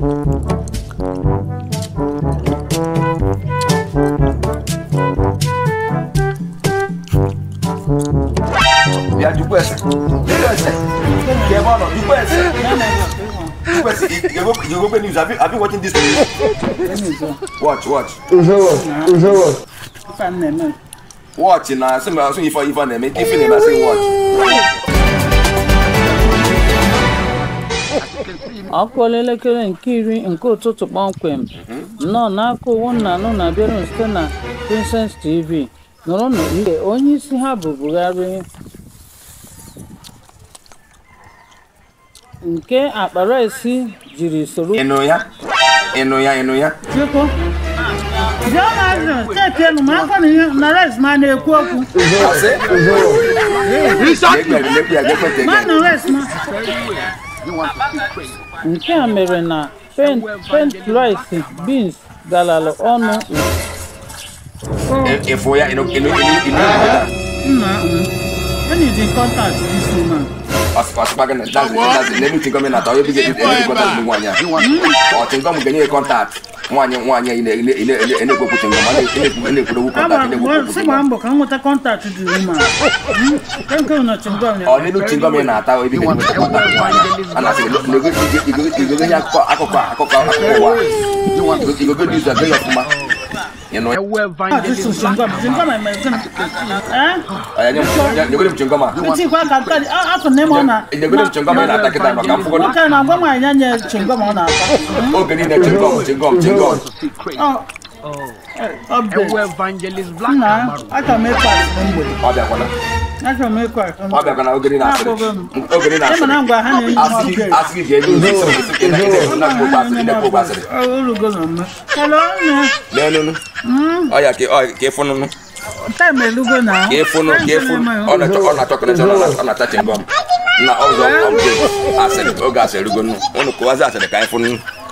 bịa jukwa ese jukwa ese ka ebe ọ nọ jukwa ese jukwa ese you go you go go news have you have you watching this news watch watch Ife a na-eme. watch na sị ma sị ife ife na-eme nke ife na-eme asị watch ọkụ elekere nke iri nke ụtụtụ kpọmkwem nnọọ n'aka owu nnanụ na-abịara site na Princess TV nụrụ na ike onye isi ha bụ Buhari nke akparaisi jiri soro ịnụ ya ịnụ ya ịnụ ya Chukwu. Bịa na azụ steeti elu ma akọ na ihe na res ma na-ekwu okwu asị lekpe lekpe ya gekpe ma tege na res ma nke a mere na pen pen rice beans galara ọnụ ịfụ ya ịnụ ịnụ ịnụ ịnụ ya nna m enyi dị kọntaktị isi ma ọsịkwa gị na dazi dazi n'elu tingọ m na-atọ ebe ga-ebi ebe kọntaktị bụ nwaanyị a ọ tingọ m ga-enye ya kọntaktị nwaanyị nwaanyị a na-ekwekwu tingọ ma na-ekwuru okwu kọntaktị na-ekwekwu si gbaa mbọ ka m nweta kọntaktị dị uma nke nke na chingom ya ọ n'elu tingọ m na-ata ebe ga-enweta kọntaktị nwaanyị a na-asị igogo ihe akụkọ akụkọ akụkọ akụkọ ụwa igogo dị izu aga ya ọfụma ịnụ ya Jisù chingom chingom eme gịnị ee ọya nye m nyegoro m tingọ ma itikwa ka nke dị afọ na ime ọ na nyegoro m tingọ ma ị na-ata kịta nọ ka m fụgodo nwoke na-agwa nwaanyị ya nye chingom ọ na-ata oge niile tingọm tingọm tingọm Ọ- ọ bụ evangelist black nna achọrọ m ịkwa asị na mgbede ọ bịakwana achọrọ m ịkwa asị ọ bịakwana oge niile asịrị oge niile ịma na asịrị ngwa ha na-enye m asị ọbịa asị gị ga-enye ozi isi ozi ị na-ekwu okwu asịrị ị na-ekwu okwu asịrị orugo na mme hello nne n'enunu ọ ya ka ọ ka ịfụnụnụ taịm elugo na ka ịfụnụ ka ịfụnụ ọ na-achọ ọ na-achọ kọnekshọn ọ na-acha chingọm na ọzọ ọbụla asịrị oge asịrị rugo nụ ụnụ kụwazi asịrị ka anyị fụnụ